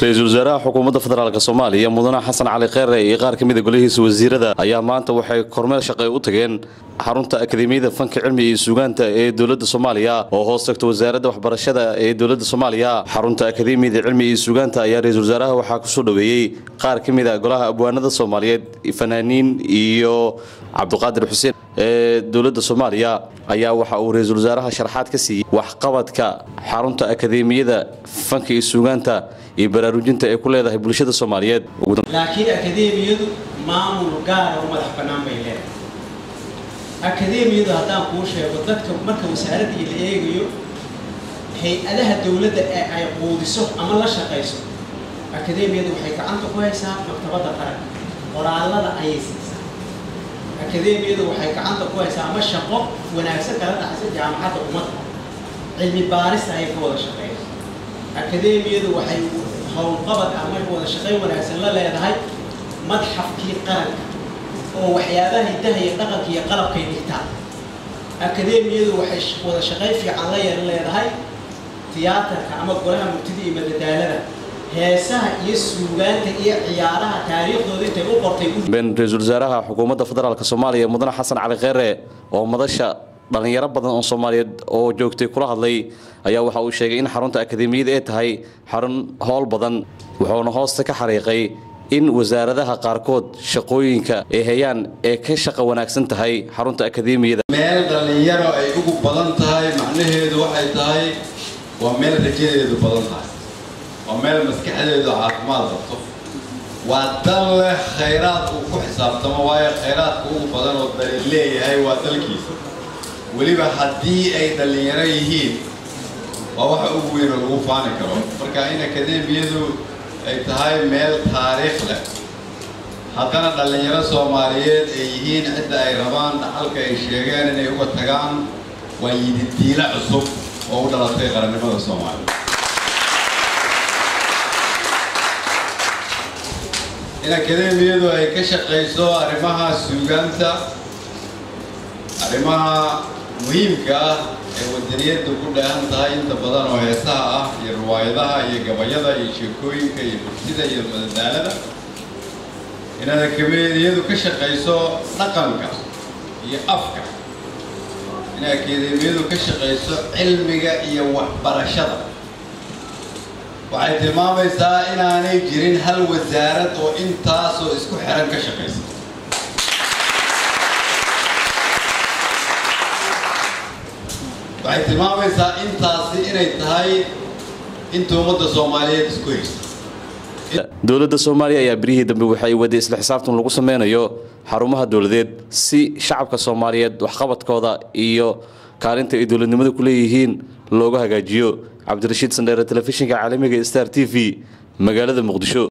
ra-iisul wasaaraha xukuumadda federaalk soomaaliya mudane xasan cali kheyre iyo qaar ka mida golihiisa wasiirada ayaa maanta waxay kormeel shaqay u tageen xarunta akademiyada fanka cilmiga iyo suugaanta ee dowladda soomaaliya oo hoos tagta wasaaradda waxbarashada ee dowladda soomaaliya xarunta akademiyada cilmiga iyo suugaanta ayaa ra-iisul wasaaraha waxaa kusoo dhoweeyey qaar ka mid a golaha abwaanada soomaaliyeed fanaaniin iyo cabdiqaadir xuseen ee dowladda soomaaliya ayaa waxa uu ra-iisul wasaaraha sharaxaad ka siiyey waxqabadka xarunta akademiyada fanka iyo suugaanta iyo baraarujinta ay ku leedahay bulshada soomaaliyeed laakiin akademiyadu maamul gaara oo madax bannaan bay leedahay akademiyadu haddaan kuu sheego dadka marka wasaaraddii la eegayo hay-adaha dowladda ee ay quudiso ama la shaqayso akademiyadu waxay gacanta ku haysaa maktabadda qaranka qoraallada ayay siisaa akademiyadu waxay gacanta ku haysaa ama shaqo wanaagsan kala dhaxaysa jaamacadda ummadda cilmi baarista ayay ka wada shaqeeysa akademiyadu waxay howlqabad ama wada shaqayn wanaagsan la leedahay madxafkii qaranka oo waxyaabaha hiddaha iyo dhaqanka iyo qalabkay dhigtaan akademiyadu waxay wada shaqayn fiican la yeelan leedahay tiyaatarka ama golaha murtida iyo madadaalada heesaha iyo suugaanta iyo ciyaaraha taariikhdooda intay u qortay been ra-iisul wasaaraha xukuumadda federaalk soomaaliya mudane xasan cali kheyre oo madasha dhalinyaro badan oo soomaaliyeed oo joogtay kula hadlay ayaa waxa uu sheegay in xarunta akademiyada ay tahay xarun howl badan wuxuuna hoosta ka xariiqay in wasaaradaha qaarkood shaqooyinka ay hayaan ee ka shaqo wanaagsan tahay xarunta akademiyada meel dhallinyaro ay ugu badan tahay macnaheedu waxay tahay waa meel rajadeedu badan tahay waa meel maskaxdeedu caafimaad qabto waa dal leh khayraad uu ku xisaabtamo waayo khayraadka ugu badan oo dali leeyahay waa dalkiisa weliba haddii ay dhallinyaro yihiin waa waxa ugu weyn oo lagu faani karo marka in akademiyadu ay tahay meel taariikh leh haddana dhallinyaro soomaaliyeed ay yihiin cidda ay rabaan dhaxalka ay sheegeen inay uga tagaan waa yididiilo cusub oo u dhalatay qarannimada soomaaliya in akademiyadu ay ka shaqayso arrimaha suugaanta arrimaha muhiimka ah ee wadaniyadda ku dheehan tahay inta badan oo heesaha ah iyo riwaayadaha iyo gabayada iyo sheekooyinka iyo bursida iyo madadaalada inaad akademiyadu ka shaqayso dhaqanka iyo afka in akademiyadu ka shaqayso cilmiga iyo waxbarashada waxay tilmaamaysaa inaanay jirin hal wasaarad oo intaasoo isku xiran ka shaqaysa waxay tilmaamaysaa intaasi inay tahay inta ummadda soomaaliyeed isku haysta dowladda soomaaliya ayaa birihii dambe waxay waday isla xisaabtan lagu sameynayo xarumaha dowladeed si shacabka soomaaliyeed waxqabadkooda iyo kaalinta ay dowladnimada ku leeyihiin looga hagaajiyo cabdirashiid sandheere telefishinka caalamiga star t v magaalada muqdisho